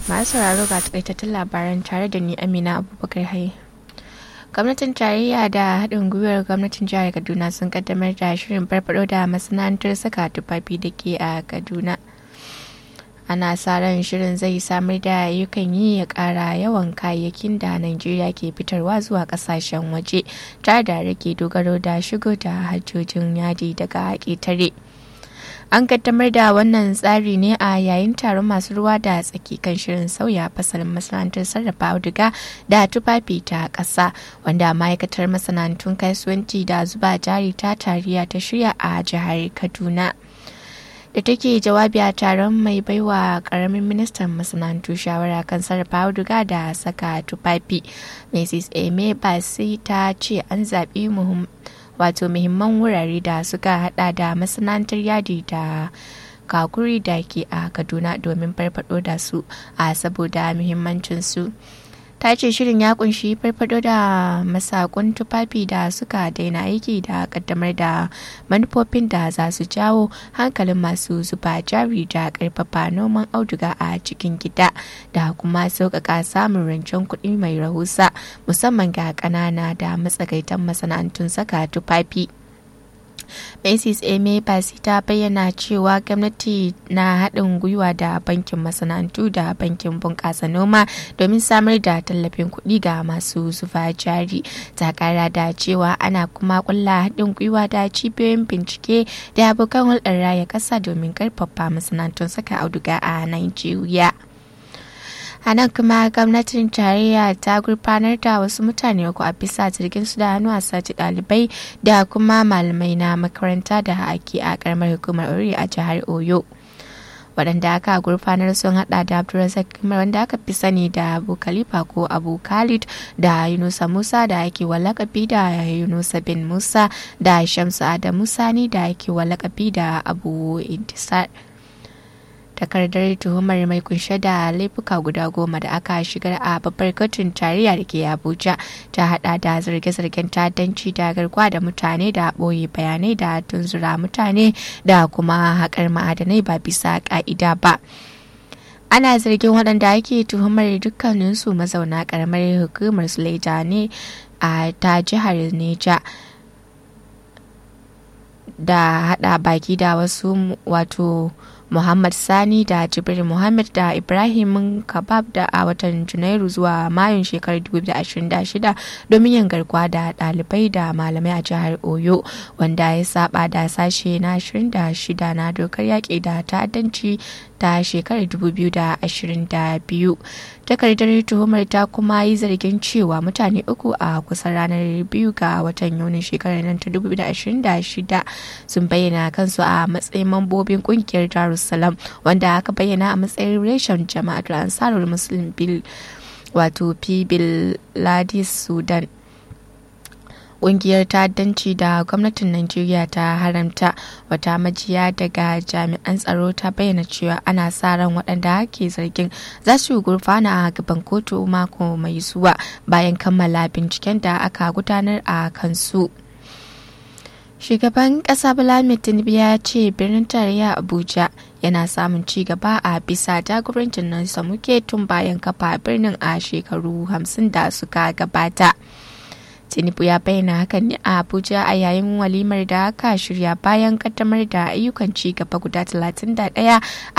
masu sauraro ga takaitattun labaran tare da ni amina abubakar haye gwamnatin tarayya da haɗin gwiwar gwamnatin jihar kaduna sun kaddamar da shirin farfado da masana'antar saka tufafi da ke a kaduna ana sa ran shirin zai samar da ayyukan yi ya ƙara yawan kayayyakin da najeriya ke fitarwa zuwa ƙasashen waje tare da rage dogaro da shigo da hajjojin yadi daga ƙetare. an kaddamar da wannan tsari ne a yayin taron masu ruwa da tsaki kan shirin sauya fasalin masana'antar sarrafa auduga da tufafi ta ƙasa wanda ma'aikatar masana'antun kasuwanci da zuba jari ta tariya ta shirya a jihar kaduna da take jawabi a taron mai baiwa karamin ministan masana'antu shawara kan sarrafa auduga da saka tufafi mrs eme basi ta ce an zaɓi wato muhimman wurare da suka hada da masana'antar yadi da kakuri da ke a kaduna domin farfado da su a saboda muhimmancin su ta ce shirin ya kunshi farfado da masakun tufafi da suka daina aiki da kaddamar da manufofin da za su jawo hankalin masu zuba jari da karfafa noman auduga a cikin gida da kuma sauƙaƙa samun rancen kuɗi mai rahusa musamman ga ƙanana da matsakaitan masana'antun saka tufafi. Macy's Eme Basi ta bayyana cewa gwamnati na haɗin gwiwa da bankin masana'antu da bankin bunƙasa noma domin samar da tallafin kuɗi ga masu zuba jari. Ta ƙara da cewa ana kuma ƙulla haɗin gwiwa da cibiyoyin bincike da abokan hulɗar raya ƙasa domin ƙarfafa masana'antun saka auduga a Najeriya. a nan kuma gwamnatin tarayya ta gurfanar da wasu mutane uku a bisa jirgin su da hannu a sace dalibai da kuma malamai na makaranta da ake a karamar hukumar ori a jihar oyo waɗanda aka gurfanar sun hada da abdulrazak kamar wanda aka fi sani da abu khalifa ko abu khalid da yunusa musa da ake walakabi da yunusa bin musa da shamsu adamu sani da ake walakabi da abu intisar takardar tuhumar mai kunshe da laifuka guda goma da aka shigar a babbar kotun tarayya da ke abuja ta hada da zarge-zargen ta'addanci da garkuwa da mutane da ɓoye bayanai da tunzura mutane da kuma haƙar ma'adanai ba bisa ƙa'ida ba ana zargin waɗanda ake tuhumar dukkaninsu mazauna ƙaramar hukumar suleja ne a ta jihar neja da hada baki da wasu wato Muhammad Sani da Jibril Muhammad da Ibrahim Kabab da a watan Janairu zuwa Mayun shekarar 2026 domin yin garkuwa da ɗalibai da malamai a jihar Oyo wanda ya saba da sashe na 26 na dokar yaƙi da ta'addanci ta shekarar 2022. Takardar tuhumar ta kuma yi zargin cewa mutane uku a kusan ranar biyu ga watan Yunin shekarar nan ta 2026 sun bayyana kansu a matsayin mambobin kungiyar Darussalam wanda aka bayyana a matsayin reshen jama'atul ansarul muslim bil wato bil ladis sudan kungiyar ta'addanci da gwamnatin Najeriya ta haramta wata majiya daga jami'an tsaro ta bayyana cewa ana sa ran waɗanda ke zargin za su gurfana a gaban kotu mako mai zuwa bayan kammala binciken da aka gudanar a kansu. Shugaban ƙasa Bala Tinubu ya ce birnin tarayya Abuja yana samun ci gaba a bisa jagorancin nan samuke tun bayan kafa birnin a shekaru hamsin da suka gabata. tinubu ya bayyana hakan ne a abuja a yayin walimar da aka shirya bayan kaddamar da ayyukan ci gaba guda 31